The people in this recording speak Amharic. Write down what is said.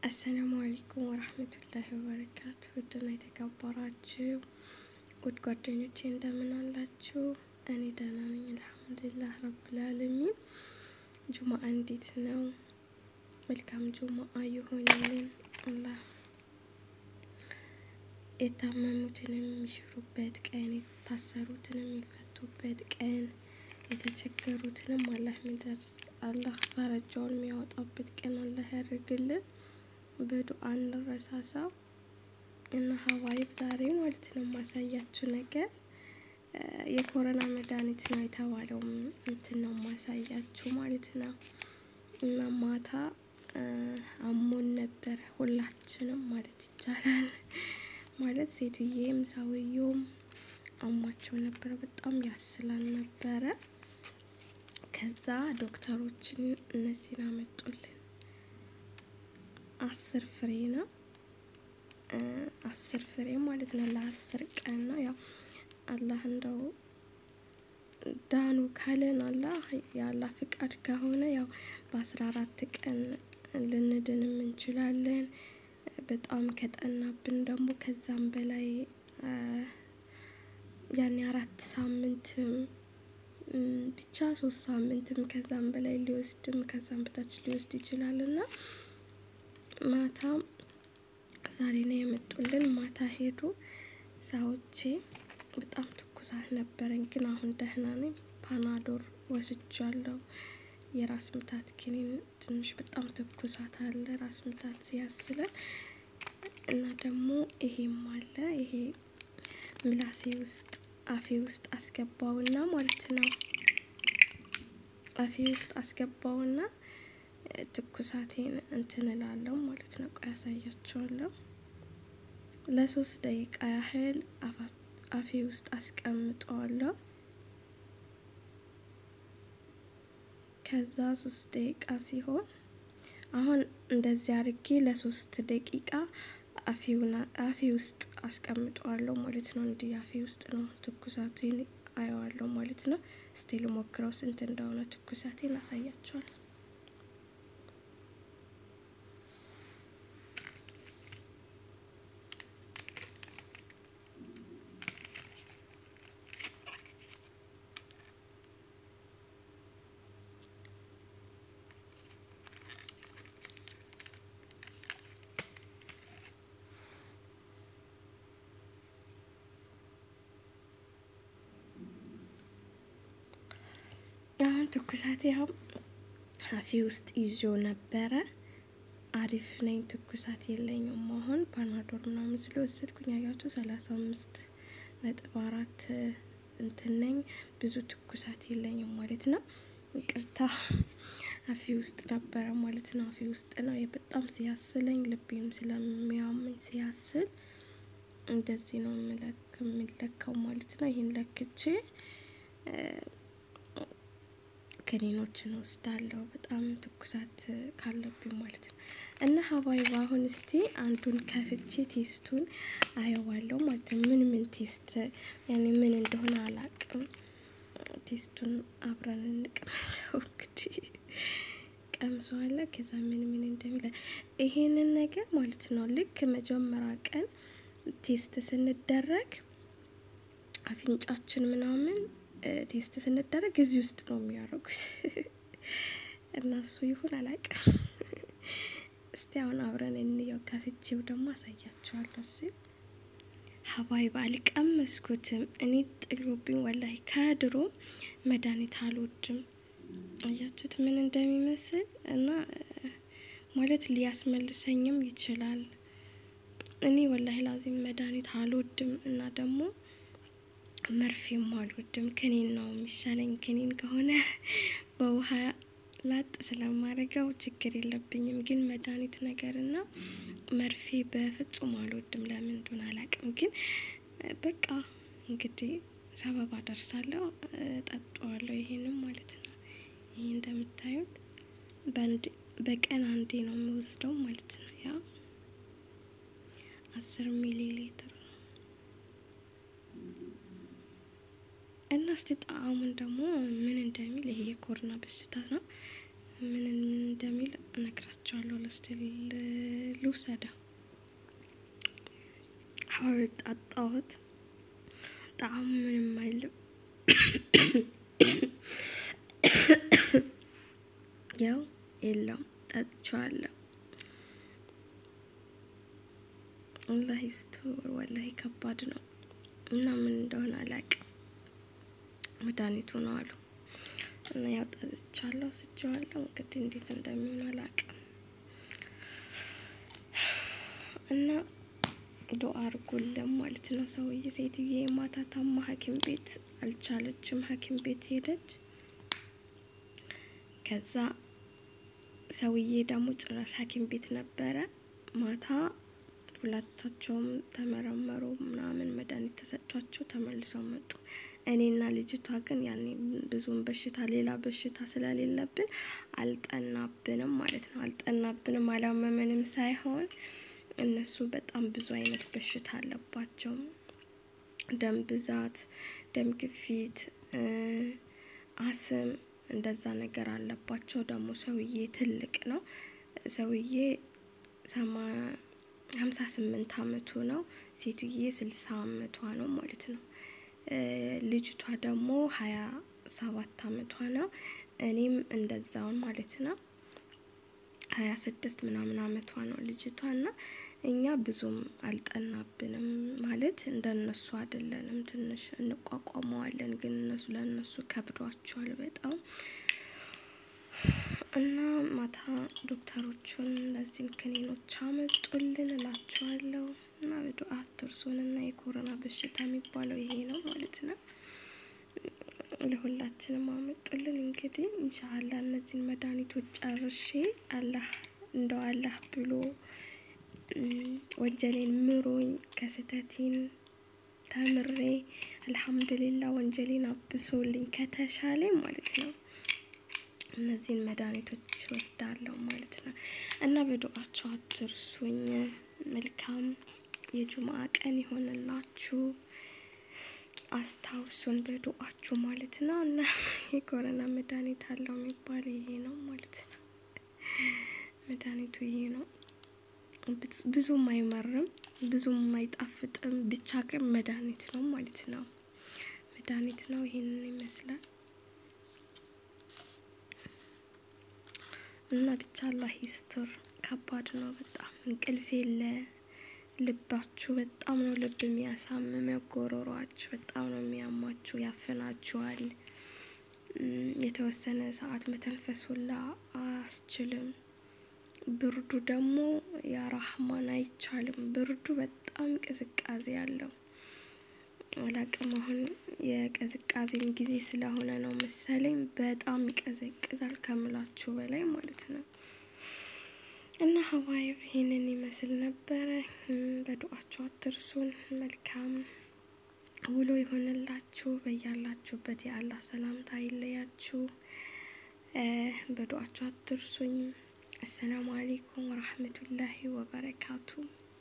አሰላሙ አለይኩም ወራህመቱላሂ ወበረካቱ። ውድና የተከበራችሁ ውድ ጓደኞቼ እንደምን አላችሁ? እኔ ደህና ነኝ አልሐምዱሊላህ ረብል ዓለሚን። ጁሙአ እንዴት ነው? መልካም ጁሙአ ይሆንልን። አላህ የታመሙትንም የሚሽሩበት ቀን፣ የታሰሩትንም የሚፈቱበት ቀን፣ የተቸገሩትንም አላህ የሚደርስ አላህ ፈረጃውን የሚያወጣበት ቀን አላህ ያደርግልን። በዱአ እንረሳሳ እና ሀዋይብ ዛሬ ማለት ነው ማሳያችሁ ነገር የኮሮና መድኃኒት ነው የተባለው እንትን ነው ማሳያችሁ ማለት ነው። እና ማታ አሞን ነበረ ሁላችንም ማለት ይቻላል። ማለት ሴትዬም ሰውየውም አሟቸው ነበረ፣ በጣም ያስላል ነበረ። ከዛ ዶክተሮችን እነዚህን አመጡልን። አስር ፍሬ ነው አስር ፍሬ ማለት ነው። ለአስር ቀን ነው። ያው አላህ እንደው ዳኑ ካለን አላህ የአላህ ፍቃድ ከሆነ ያው በአስራ አራት ቀን ልንድንም እንችላለን። በጣም ከጠናብን ደግሞ ከዛም በላይ ያኔ አራት ሳምንትም ብቻ ሶስት ሳምንትም ከዛም በላይ ሊወስድም ከዛም በታች ሊወስድ ይችላል እና ማታ ዛሬ ነው የመጡልን። ማታ ሄዱ ሳዎቼ በጣም ትኩሳት ነበረኝ፣ ግን አሁን ደህና ነኝ። ፓናዶር ወስጃለሁ። የራስ ምታት ኪኒን ትንሽ በጣም ትኩሳት አለ ራስ ምታት ሲያስለን እና ደግሞ ይሄም አለ። ይሄ ምላሴ ውስጥ አፌ ውስጥ አስገባውና ማለት ነው አፌ ውስጥ አስገባውና ትኩሳቴን እንትን እላለሁ ማለት ነው። ቆይ ያሳያችኋለሁ። ለሶስት ደቂቃ ያህል አፌ ውስጥ አስቀምጠዋለሁ። ከዛ ሶስት ደቂቃ ሲሆን አሁን እንደዚህ አድርጌ ለሶስት ደቂቃ አፌ ውስጥ አስቀምጠዋለሁ ማለት ነው። እንዲህ አፌ ውስጥ ነው ትኩሳቴን አየዋለሁ ማለት ነው። እስቲ ልሞክረው ስንት እንደሆነ ትኩሳቴን አሳያችኋለሁ። አሁን ትኩሳቴ ያው አፌ ውስጥ ይዞ ነበረ። አሪፍ ነኝ፣ ትኩሳት የለኝም። አሁን ፓናዶር ምናምን ስለወሰድኩኝ ያያቸው ሰላሳ አምስት ነጥብ አራት እንትን ነኝ። ብዙ ትኩሳት የለኝም ማለት ነው። ይቅርታ አፌ ውስጥ ነበረ ማለት ነው። አፌ ውስጥ ነው በጣም ሲያስለኝ፣ ልቤም ስለሚያመኝ ሲያስል እንደዚህ ነው የሚለካው ማለት ነው። ይህን ለክቼ ክኒኖችን ወስዳለሁ በጣም ትኩሳት ካለብኝ ማለት ነው። እና ሀባይባ አሁን እስቲ አንዱን ከፍቼ ቴስቱን አየዋለሁ ማለት ነው። ምን ምን ቴስት ያኔ ምን እንደሆነ አላቅም። ቴስቱን አብረን እንቅመሰው እንግዲህ ቀምሰዋለ። ከዛ ምን ምን እንደሚለ ይሄንን ነገር ማለት ነው። ልክ መጀመሪያ ቀን ቴስት ስንደረግ አፍንጫችን ምናምን ቴስት ስንደረግ እዚህ ውስጥ ነው የሚያደርጉት እና እሱ ይሁን አላውቅም። እስቲ አሁን አብረን እንየው። ከፍቼው ደግሞ አሳያችኋለሁ። እሺ ሀባይባ አልቀመስኩትም። እኔ ጥሎብኝ ወላሂ ከድሮ መድኃኒት አልወድም። አያችሁት ምን እንደሚመስል እና ማለት ሊያስመልሰኝም ይችላል። እኔ ወላሂ ላዚም መድኃኒት አልወድም እና ደግሞ መርፌም አልወድም። ክኒን ነው የሚሻለኝ። ክኒን ከሆነ በውሃ ላጥ ስለማደርገው ችግር የለብኝም። ግን መድኃኒት ነገርና መርፌ በፍጹም አልወድም። ለምን እንደሆነ አላውቅም። ግን በቃ እንግዲህ ሰበብ አደርሳለሁ፣ ጠጣዋለሁ። ይሄንም ማለት ነው። ይህ እንደምታዩት በቀን አንዴ ነው የምወስደው ማለት ነው። ያ አስር ሚሊ ሊትር እና እስቲ ጣዕሙን ደግሞ ምን እንደሚል ይሄ የኮሮና በሽታ ነው ምን እንደሚል እነግራቸዋለሁ። ለስቲል ልውሰደው። ሀቢብ ጣጣሁት። ጣዕሙ ምንም አይልም። ያው የለም ጠጥቼዋለሁ። ወላሂ ስቶር ወላሂ ከባድ ነው እና ምን እንደሆነ አላውቅም። መድኃኒቱ ነው አሉ እና ያው ጠጥቻለሁ፣ ስቼዋለሁ። እንግዲህ እንዴት እንደሚሆን አላውቅም እና ዱአ አድርጉልን ማለት ነው። ሰውዬ ሴትዬ ማታ ታማ ሐኪም ቤት አልቻለችም። ሐኪም ቤት ሄደች። ከዛ ሰውዬ ደግሞ ጭራሽ ሐኪም ቤት ነበረ። ማታ ሁለታቸውም ተመረመሩ ምናምን መድኃኒት ተሰጥቷቸው ተመልሰው መጡ። እኔና ልጅቷ ግን ያኔ ብዙም በሽታ ሌላ በሽታ ስለሌለብን አልጠናብንም ማለት ነው። አልጠናብንም አላመመንም ሳይሆን እነሱ በጣም ብዙ አይነት በሽታ አለባቸው። ደም ብዛት፣ ደም ግፊት፣ አስም እንደዛ ነገር አለባቸው። ደግሞ ሰውዬ ትልቅ ነው። ሰውዬ ሀምሳ ስምንት አመቱ ነው። ሴትዬ ስልሳ አመቷ ነው ማለት ነው። ልጅቷ ደግሞ ሀያ ሰባት አመቷ ነው። እኔም እንደዛውን ማለት ነው። ሀያ ስድስት ምናምን አመቷ ነው ልጅቷ እና እኛ ብዙም አልጠናብንም ማለት እንደነሱ አይደለንም። ትንሽ እንቋቋመዋለን፣ ግን እነሱ ለእነሱ ከብዷቸዋል በጣም እና ማታ ዶክተሮቹን እነዚህን ክኒኖች አመጡልን እላቸዋለሁ። እና በዱአ አትርሱን እና የኮሮና በሽታ የሚባለው ይሄ ነው ማለት ነው። ለሁላችንም አመጡልን። እንግዲህ ኢንሻአላ እነዚህን መድኃኒቶች ጨርሼ አላህ እንደው አላህ ብሎ ወንጀሌን ምሮኝ ከስህተቴን ተምሬ አልሐምዱሊላ ወንጀሌን አብሶልኝ ከተሻለኝ ማለት ነው እነዚህን መድኃኒቶች ወስዳለሁ ማለት ነው። እና በዱአችሁ አትርሱኝ። መልካም የጁምአ ቀን ይሆንላችሁ። አስታውሱን በዱአችሁ ማለት ነው። እና የኮረና መድኃኒት አለው የሚባል ይሄ ነው ማለት ነው። መድኃኒቱ ይሄ ነው። ብዙም አይመርም፣ ብዙም አይጣፍጥም። ብቻ ግን መድኃኒት ነው ማለት ነው። መድኃኒት ነው። ይሄንን ይመስላል እና ብቻ አላህ ይስጥር። ከባድ ነው በጣም እንቅልፍ የለ። ልባችሁ በጣም ነው ልብ የሚያሳምመው። ጎሮሯችሁ በጣም ነው የሚያማችሁ፣ ያፍናችኋል። የተወሰነ ሰዓት መተንፈስ ሁላ አያስችልም። ብርዱ ደግሞ ያራህማን አይቻልም። ብርዱ በጣም ቅዝቃዜ አለው። አላቅም አሁን የቅዝቃዜን ጊዜ ስለሆነ ነው መሰለኝ በጣም ይቀዘቅዛል ከምላችሁ በላይ ማለት ነው። እና ሀዋይ ይህንን ይመስል ነበረ። በዱአችሁ አትርሱን። መልካም ውሎ ይሆንላችሁ። በያላችሁበት የአላህ ሰላምታ አይለያችሁ። በዱአችሁ አትርሱኝ። አሰላሙ አሌይኩም ወራህመቱላሂ ወበረካቱ